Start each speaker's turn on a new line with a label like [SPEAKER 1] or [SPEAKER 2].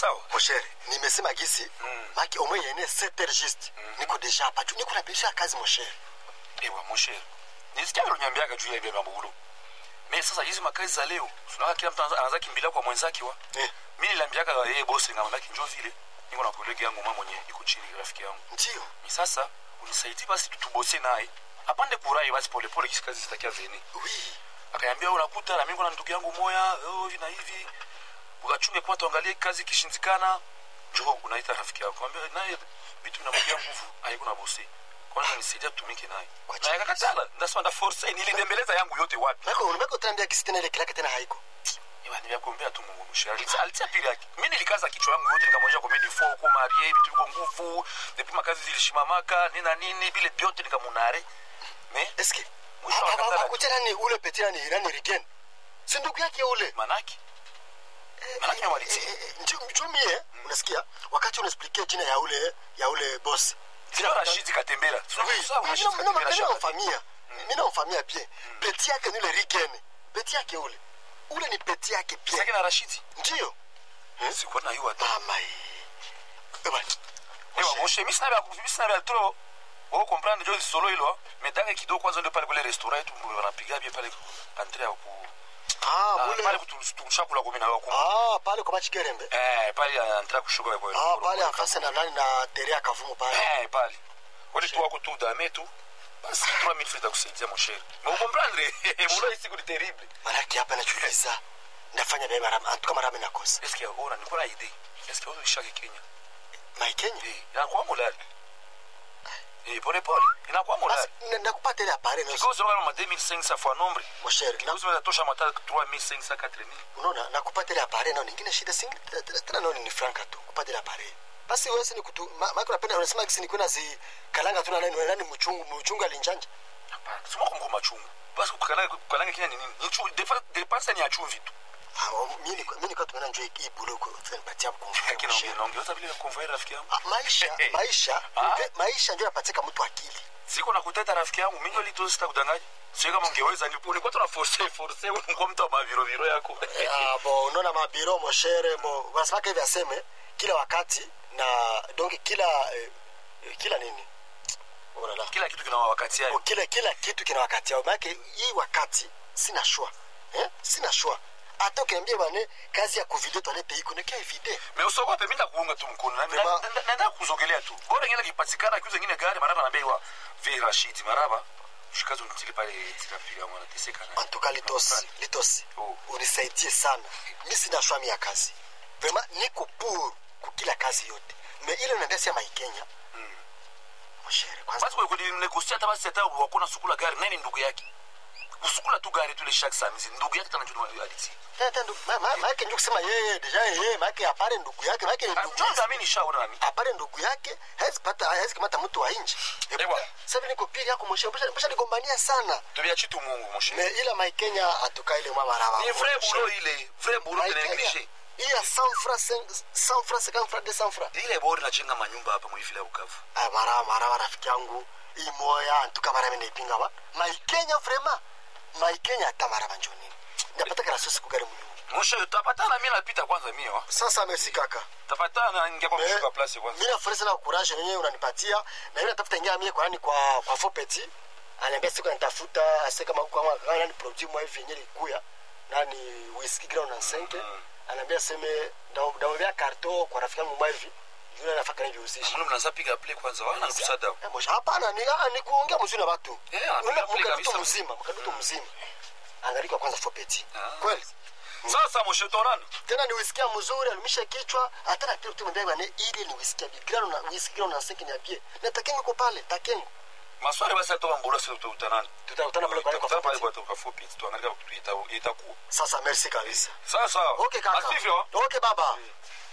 [SPEAKER 1] sawa
[SPEAKER 2] moshere nimesema gisi
[SPEAKER 1] Mm.
[SPEAKER 2] maki omwe yene 7 heures juste niko deja hapa juu niko napisha kazi moshere
[SPEAKER 1] ewa moshere nisikia vile unyambiaga juu ya ibeba mbulu me sasa hizi makazi za leo tunaona kila mtu anaanza- anaanza kimbilia kwa mwenzake wa
[SPEAKER 2] eh,
[SPEAKER 1] mi niliambiaga yeye bosi ngamwambia njoo vile niko na kolege yangu mama mwenye iko chini rafiki yangu
[SPEAKER 2] ndio
[SPEAKER 1] ni sasa unisaidie basi tutubose naye apande kurai basi polepole kisi kazi zitakia zeni
[SPEAKER 2] oui
[SPEAKER 1] akaniambia unakuta na mimi na ndugu yangu moya oh, hivi na hivi ukachunge kwa tuangalie kazi ikishindikana njoo unaita rafiki yako ambia naye vitu vinamwekea nguvu haiko na bosi kwanza nisaidia tutumike naye
[SPEAKER 2] Kwa
[SPEAKER 1] na yakakatala ndasema nda force nilidembeleza yangu yote wapi
[SPEAKER 2] mako mako utaniambia gisi tena ile kilaka tena haiko
[SPEAKER 1] Iwa nimekuombea tu Mungu mshari. Alitia alitia pili yake. Mimi nilikaza kichwa yangu yote nikamwonyesha kwa midi 4 kwa Marie vitu viko nguvu. Depuis makazi zilishimamaka nini na nini vile vyote nikamunare. Me
[SPEAKER 2] eske
[SPEAKER 1] Mwisho akatala.
[SPEAKER 2] akucha nani ule petit nani nani rigen si ndugu yake ule
[SPEAKER 1] manaki. Manaki ya waliti.
[SPEAKER 2] njumie unasikia wakati unaexplikia jina ya ule ya ule boss
[SPEAKER 1] Sio Rashid Katembera.
[SPEAKER 2] namfamia mi namfamia bien peti yake ni ule rigen peti yake ule ule ni peti yake
[SPEAKER 1] Sasa
[SPEAKER 2] bien
[SPEAKER 1] na Rashid.
[SPEAKER 2] ndio
[SPEAKER 1] Sikuwa na hiyo hata.
[SPEAKER 2] mama Ewa,
[SPEAKER 1] Ewa moshe mimi sina vya mimi sina vya trop. Wao comprendre jo solo hilo. Medanga kidogo kwanza ndio pale kule restaurant yetu wanapiga bia pale Andrea ku
[SPEAKER 2] ah,
[SPEAKER 1] Ah,
[SPEAKER 2] mule
[SPEAKER 1] pale kutushakula kumi na wako.
[SPEAKER 2] ah, pale kwa machikerembe
[SPEAKER 1] Eh, pale Andrea kushuka kwa.
[SPEAKER 2] ah, pale afase na nani na terea kavumu pale
[SPEAKER 1] Eh, pale. Wale tu wako tu dame tu. Basi 3000 francs itakusaidia mon cher. Mais vous comprendre, mulo hii siku ni terrible.
[SPEAKER 2] manake hapa nachuliza ndafanya bia mara antuka mara mimi nakosa
[SPEAKER 1] Est-ce que ona niko na idée? Est-ce que wewe shaki Kenya?
[SPEAKER 2] maikenya
[SPEAKER 1] Eh, inakuwa mulali. Eh, pole pole. Inakuwa mulali.
[SPEAKER 2] basi nakupata ile apare nozo
[SPEAKER 1] Kikozo kama ma 2500 fois nombre.
[SPEAKER 2] moshere na
[SPEAKER 1] Kikozo inatosha mata 3500 4000.
[SPEAKER 2] unaona nakupata ile apare nao ningine shida singi tena- tena nao ni franka tu kupata ile apare basi wewe ni kutu ma- maana unapenda unasema kisi ni kuna zi kalanga tu na nani nani mchungu mchungu alinjanja
[SPEAKER 1] Hapana. Sema kwa mko machungu. Basi kukalanga kukalanga Kenya ni nini? Ni chu dépense ni ya chumvi tu.
[SPEAKER 2] Ah, oh, mimi niko- mimi niko tumeona njoo hii bulu kwa tunapatia kwa
[SPEAKER 1] Lakini naongea naongeza vile convoyer rafiki yangu.
[SPEAKER 2] Ah, maisha maisha
[SPEAKER 1] Ah.
[SPEAKER 2] maisha ndio yapatika mtu akili
[SPEAKER 1] siko na kuteta rafiki yangu mingi lito sita kudanganya sio kama ungeweza ni ulikuwa tuna force force uko mtu wa maviro viro yako
[SPEAKER 2] Ah, bo unaona mabiro moshere bo wanasema hivi aseme kila wakati na donc kila eh, eh, kila nini Unaona?
[SPEAKER 1] kila kitu kina wakati
[SPEAKER 2] Oh,
[SPEAKER 1] yake
[SPEAKER 2] kila kila kitu kina wakati yao maana hii wakati sina shwa eh? sina shwa hata ukiambia bane kazi ya kuvide toilette iko ni kia vide
[SPEAKER 1] mais usogope mimi ndakuunga tu mkono na
[SPEAKER 2] Vema.
[SPEAKER 1] na- na- naenda kuzogelea tu bora ngine kipatikana kiuza ngine gari maraba na bei wa vi Rashid maraba shikazo nitili pale tikapiga mwana teseka na
[SPEAKER 2] antuka litosi litosi
[SPEAKER 1] Oh.
[SPEAKER 2] unisaidie sana mi sina shwa mi ya kazi vrema niko pour kukila kazi yote me ile unaambia sia maikenya moshere kwanza
[SPEAKER 1] basi kwa negosia hata basi hata wakona sukula gari nani ndugu yake usukula tu gari tu ile shaka samizi ndugu yake tena njoo aliti
[SPEAKER 2] tata ndugu ma- ma- maake ndio kusema yeye deja yeye maake apare ndugu yake maake ni ndugu
[SPEAKER 1] njoo mimi nishaona nami
[SPEAKER 2] apare ndugu yake hawezi pata hawezi kamata mtu wa nje
[SPEAKER 1] Ewa.
[SPEAKER 2] sasa niko pili yako moshe mbona mbona nigombania sana
[SPEAKER 1] tubia chitu Mungu moshe
[SPEAKER 2] me ila maikenya atoka ile mama raba
[SPEAKER 1] ni vrai boulot ile vrai boulot tena négligé
[SPEAKER 2] hii ya 100 francs 100 francs 50 francs 200 francs
[SPEAKER 1] ile bora najenga manyumba hapa mwivile ya Bukavu
[SPEAKER 2] ah mara mara rafiki yangu hii moya antuka mara mimi naipinga ba maikenya vraiment maikenya hata mara banjoni ndapata kana sosi kugari mnyumba
[SPEAKER 1] Moshe tutapatana mimi napita kwanza mimi wa.
[SPEAKER 2] sasa merci kaka
[SPEAKER 1] Tapatana ningia kwa
[SPEAKER 2] Eh,
[SPEAKER 1] mshuka place kwanza.
[SPEAKER 2] mimi nafurahi sana courage yenyewe unanipatia na mimi natafuta ingia mimi kwa nani kwa kwa Fopeti ananiambia siku nitafuta ase kama huko kama kama nani produit mwa hivi yenyewe ikuya nani whisky ground na senke ananiambia seme ndamwambia karto kwa rafiki yangu mwa hivi yule anafaka hivi usishi
[SPEAKER 1] Mbona mnaanza piga play kwanza wana kusada.
[SPEAKER 2] Eh, mosha hapana ni ah, ni kuongea mzuri na watu
[SPEAKER 1] Eh, anapiga
[SPEAKER 2] Ule
[SPEAKER 1] play
[SPEAKER 2] mkaduto
[SPEAKER 1] kabisa.
[SPEAKER 2] mzima mkaduto mzima angaliko kwanza Fopeti
[SPEAKER 1] Ah.
[SPEAKER 2] kweli
[SPEAKER 1] Sasa moshe tonana.
[SPEAKER 2] tena ni wisikia mzuri alimisha kichwa hata na pia tumwambia bwana ile ni wisikia bigrano na wisikia na senki ni apie na takengo ko pale takengo
[SPEAKER 1] Maswali basi atoka mbolo sio tutakutana.
[SPEAKER 2] tutakutana pale kwa
[SPEAKER 1] Tutakutana pale
[SPEAKER 2] kwa
[SPEAKER 1] kwa kwa fupi tuangalia itakuwa.
[SPEAKER 2] sasa merci kabisa
[SPEAKER 1] Sasa.
[SPEAKER 2] okay kaka
[SPEAKER 1] Asivyo.
[SPEAKER 2] okay baba